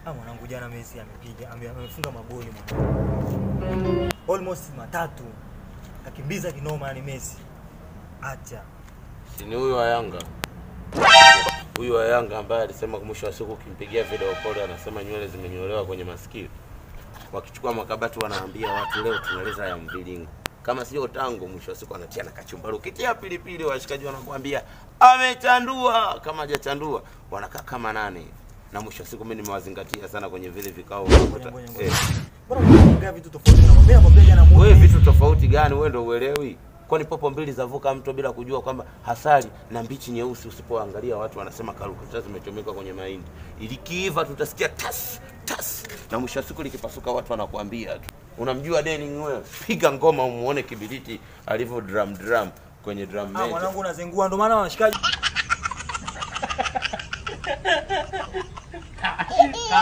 Ah, mwanangu jana Messi amepiga ame- amefunga magoli mwanangu. Almost matatu. Kakimbiza kinoma yani Messi. Acha. Si ni huyu wa Yanga, huyu wa Yanga ambaye alisema mwisho wa siku ukimpigia video call anasema nywele zimenyolewa kwenye masikio. Wakichukua makabati wanaambia watu leo tunaleza ya mviringo, kama sio tango. Mwisho wa siku anatia na kachumbari, ukitia pilipili washikaji wanakuambia amechandua. Kama hajachandua wanakaa kama nane, na mwisho wa siku mimi nimewazingatia sana kwenye vile vikao. Ngoja unakuta- ngoja eh, ngoja. Bora unaongea vitu tofauti na mwambia nakwambia jana muone. wewe vitu tofauti gani? Wewe ndio uelewi? Kwani popo mbili zavuka mto bila kujua kwamba hasari na mbichi nyeusi, usipoangalia watu wanasema karukuta zimechomekwa kwenye mahindi, ilikiiva tutasikia tas tas, na mwisho wa siku likipasuka watu wanakuambia tu. Unamjua Denning wewe? Piga ngoma umuone kibiriti alivyo drum drum kwenye drum Ah, major. mwanangu unazengua ndo maana wanashikaji